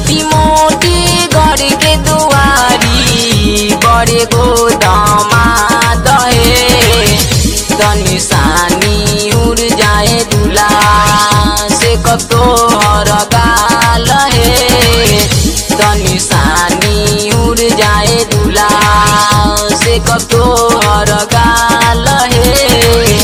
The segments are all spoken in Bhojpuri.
छोटी मोटी घर के दुआरी बड़े गोदामा दहे तनी सानी उड़ जाए दूल्हा से कब तोहर गाल है तनी सानी उड़ जाए दूल्हा से कब तोहर गाल है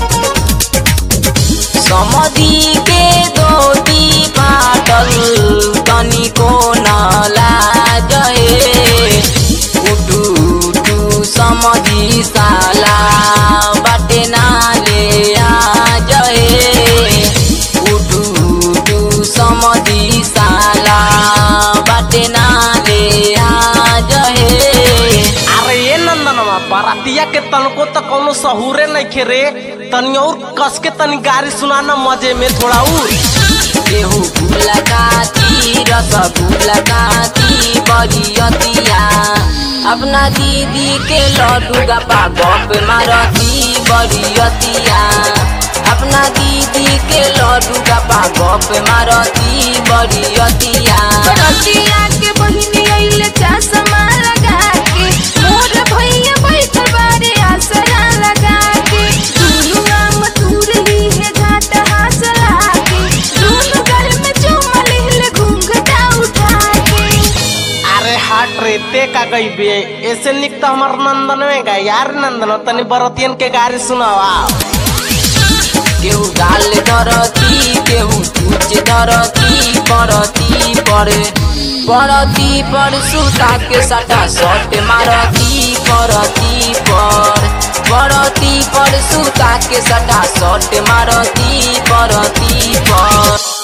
समधी के दोती फाटल तनिको न लाजहे उठू उठू समधी साला बाटे नाले आ जहे उठू उठू समधी साला बाटे नाले आ जहे अरे ये नंदनवा बारातिया के तनको तो कोनो सहूरे नहीं खे रे तनी और कस के तनी गाड़ी सुनाना मजे में थोड़ा और केहू गुलकाती रसगुलकाती बरियतिया अपना दीदी के लड्डू गपा गप मारती बरियतिया अपना दीदी के लड्डू गपा गप मारती बरियतिया बरतिया के बहिनी आइले चश्मा लगा के मोर भैया बैठल बारे आसरा लगा के दुनु आम तुरली है घाट हासला के दुनु घर में चुमा लेले घूंघटा उठा के अरे हाट रे ते का गई बे ऐसे निक तो हमार नंदन में गए यार नंदन तनी बरतियन के गाड़ी सुनावा केहू गाल धरती केहू चूच धरती पड़ती पड़े पड़ती पर सुता के सटा सट मारती पड़ती पर पड़ती पर सुता के सटा सट मारती पड़ती पर